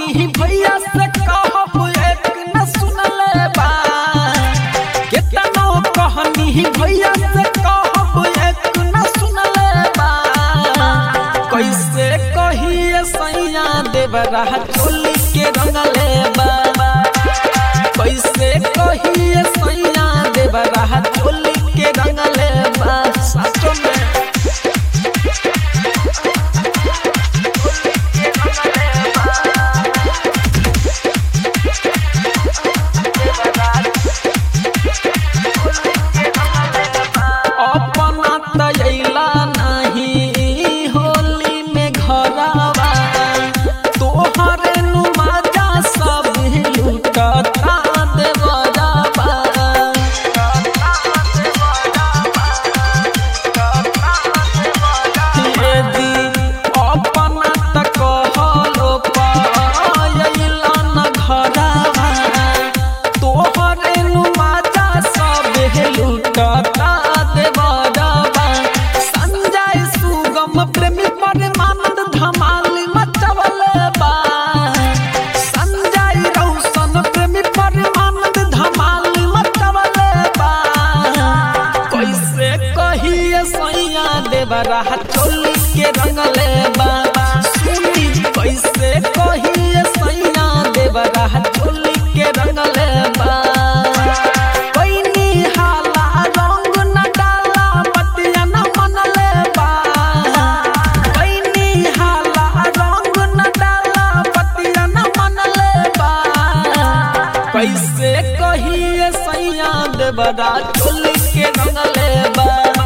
कहनी भैया से कहब एक न सुनले बा केतनो कहनी भैया से कहब एक न सुनले बा कैसे कहिए सैया देवरा चोली के रंगले बा कैसे कहिए सैया देवरा चोली के रंगले बा सचो में अपना तैला नहीं होली में घरवा तोहरे नुमाजा सब लूटता देवरवा यदि अपना त कहलो पायला न घरवा तोहरे नुमाजा सब लूटता देवरवा संजय सुगम प्रेमी परमानंद धमाल मचवल बा संजय रौशन प्रेमी परमानंद धमाल मचवल बा कैसे कहिए सैया देवरा चोली के रंगले बा सुनी कैसे कहिए सैया देवरा चोली के रंगले बा कोइनी हाला रंग न डाला बतिया न मनले बा कोइनी हाला रंग न डाला बतिया न मनले बा कैसे कहिए सैया देवरा चोली के रंगले बा